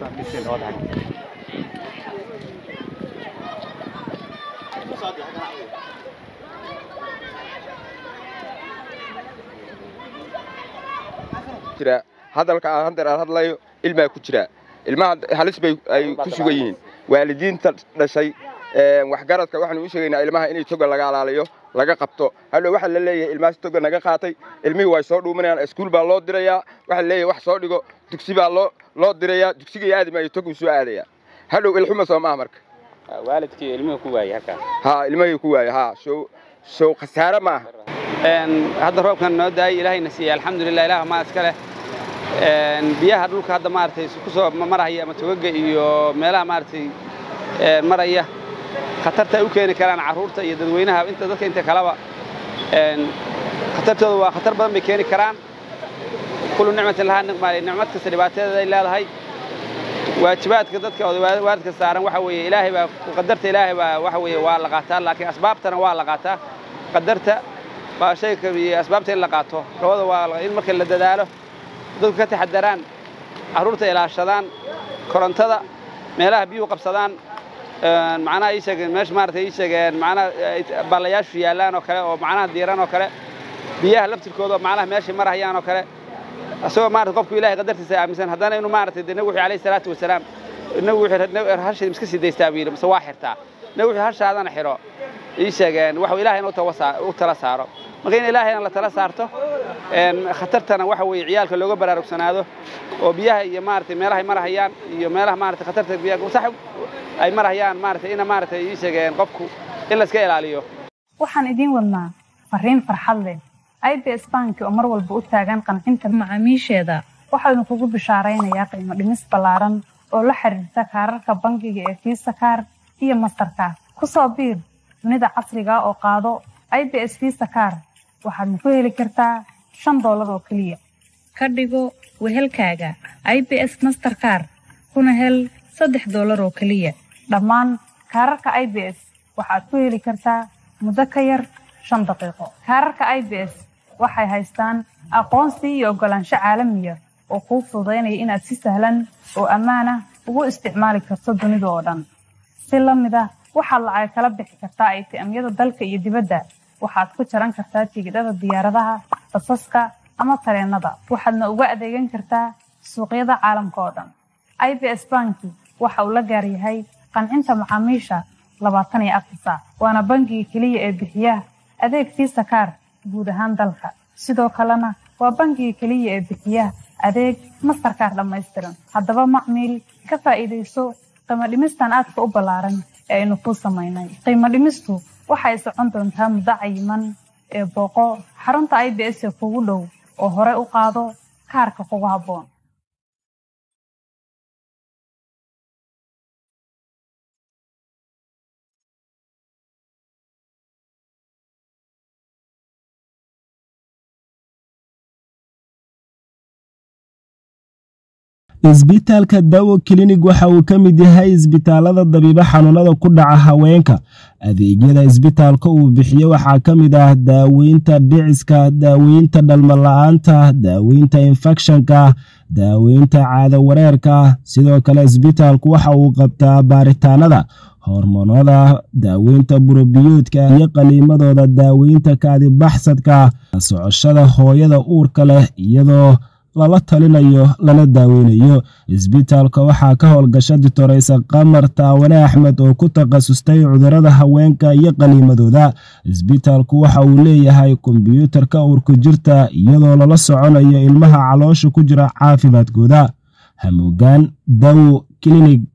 jira hadalka aan haddeer aan hadlayo ilmaa ku jira ilmaha halis bay ay ku sugan yihiin waalidiinta dhashay waxgaradka waxaanu u sheegaynaa ilmaha inay toga laga alaaliyo laga qabto hadhow waxaa la leeyahay ilmahaas toga naga qaatay ilmihii way soo dhuumanayaan iskuul baa loo dirayaa waxaa la leeyahay wax soo dhigo dugsi baa loo loo dirayaa dugsiga aadi maayo toguu soo aadayaa hadhow ilxuma soo maaha marka waalidkii ilmuhu ku waayey halkaas ha ilmahii ku waaya ha show show khasaare maaha hadda roobkan noo daayay ilaahayna siiyey alxamdulilah ilaah maa iska leh biyaha dhulka hadda maaragtay ku soo marahaya ama togaga iyo meelaha maaragtay maraya khatarta ay u keeni karaan carruurta iyo dadweynaha inta dadka inta kaleba khatartooda waa khatar badan bay keeni karaan kullu nicmatin lahaa niqmaali nicmad kasta dhibaatadeeda ay leedahay waajibaadka dadka waalidka saaran waxa weeye ilaahay baa qadarta ilaahay baa waxa weeye waa la qaataa laakiin asbaabtana waa la qaataa qadarta baa shayka iyo asbaabta in la qaato labada waa in marka la dadaalo dadku ka taxadaraan carruurta ilaashadaan korontada meelaha biyuhu qabsadaan macnaha ii sheegeen meesha maaragtay ii sheegeen macnaha ballayaashu yaallaan oo kale oo macnaha diiran oo kale biyaha laftirkooda macnaha meeshay marahayaan oo kale isagoo maarata qofku ilahay qadartiisa aaminsan haddana inuu maaragtay de nabi wuxuu alayhi salaatu wasalaam nabi wuxuu hashay iska sii daystaa buu yidhi mise waa xirtaa nabi wuxuu hashaadana xiro ii sheegeen waxuu ilaahay in u tala saaro marka in ilaahayna la tala saarto khatartana waxa weeye ciyaalka looga baraarugsanaado oo biyaha iyo maaragtay meelahay marahayaan iyo meelaha maaragtay khatarta biyaha sax ay marahayaan maaragtay ina maaragtay ii sheegeen qofku in la iska ilaaliyo waxaan idiin wadnaa fariin farxad leh ibs banki oo mar walba u taagan qancinta macaamiisheeda waxaanu kugu bishaaraynayaa qiimo dhimis ballaaran oo la xiriirta kaararka bangiga ee fiisa kaar iyo mastarkaar ku soo biir dunida casriga oo qaado ibs fiisa kaar waxaadna ku heli kartaa shan doolar oo keliya ka dhigo wehelkaaga ibs masterkaar kuna hel saddex doolar oo keliya dhammaan kaararka ibs waxaad ku heli kartaa muddo ka yar shan daqiiqo kaararka ibs waxay haystaan aqoonsi iyo oggolaansho caalamiya oo kuu fududaynaya inaad si sahlan oo ammaan ah ugu isticmaali karto dunida oo dhan si la mid ah waxaad lacag kala bixi kartaa aytiamyada dalka iyo dibadda waxaad ku jaran kartaa tigidhada diyaaradaha basaska ama tareennada waxaadna uga adeegan kartaa suuqyada caalamka oo dhan ibs banki waxa uu la gaar yahay qancinta macaamiisha labaatan iyo afar saac waana bangiga keliya ee bixiya adeeg fiisa kaar guud ahaan dalka sidoo kalena waa bangiga keliya ee bixiya adeeg mastarkaar dhammaystiran haddaba macmiil ka faa'iidayso qiimo dhimistan aadka u ballaaran ee aynu kuu samaynay qiimo dhimistu waxay socon doontaa muddo cayiman ee booqo xarunta i b s ee kugu dhow oo hore u qaado kaarka kugu habboon isbitaalka dawo klinig waxa uu ka mid yahay isbitaalada dabiibo xanuunada ku dhaca haweenka adeegyada isbitaalka uu bixiyo waxaa ka mid ah daaweynta dhiciska daaweynta dhalmala-aanta daaweynta infekshanka daaweynta caado wareerka sidoo kale isbitaalku waxa uu qabtaa baaritaanada hormoonada daaweynta burobiyoodka iyo qaliimadooda daaweynta kaadibaxsadka socoshada hooyada uurka leh iyadoo lala talinayo lana daaweynayo isbitaalka waxaa ka howlgasha ditoreysa qamar taawane axmed oo ku takhasustay cudurada haweenka iyo qaliimadooda isbitaalku waxa uu leeyahay kombyuutarka uurku jirta iyadoo lala soconayo ilmaha caloosha ku jira caafimaadkooda hamuugaan dawo klinig